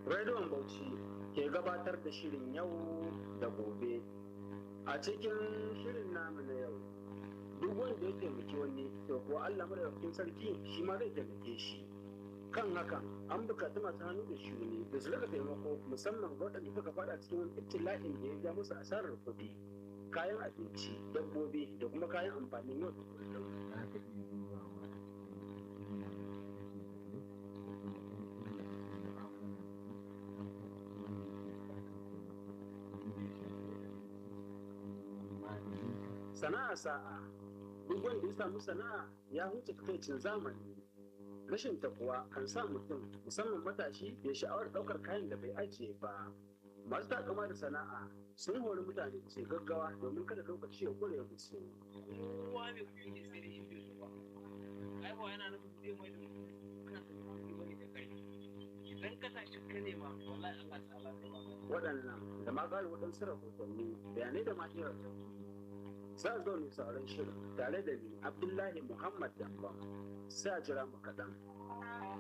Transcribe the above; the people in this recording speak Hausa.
Rediyon Bauchi ke gabatar da shirin yau da gobe. A cikin shirin namu na yau, duk wanda ya taimaki wani to kuwa Allah madaukakin sarki shi ma zai taimake shi. Kan hakan an bukaci masu hannu da shuni da su rika taimako musamman ga waɗanda suka faɗa cikin wani ibtila'in da ya ja musu asarar kuɗi, kayan abinci, dabbobi da kuma kayan amfanin yau da kullum. Sana'a sa'a duk wanda ya samu sana'a ya huce takaicin zamani rashin takuwa kan sa mutum musamman matashi ya sha'awar ɗaukar kayan da bai ajiye ba masu takama da sana'a sun hori mutane su gaggawa domin kada lokaci ya kure musu kowa mai kuɗi ne sai da shi bai so ba ai ba yana nufin zai mai da mutum kana da kuɗi bane da kai idan ka tashi ka nema wallahi Allah ta'ala zai ba waɗannan da ma ƙara waɗansu rahotanni bayanai da ma iya za a zo ne sauran shirin tare da ni abdullahi muhammad dambam sai a jira mu kaɗan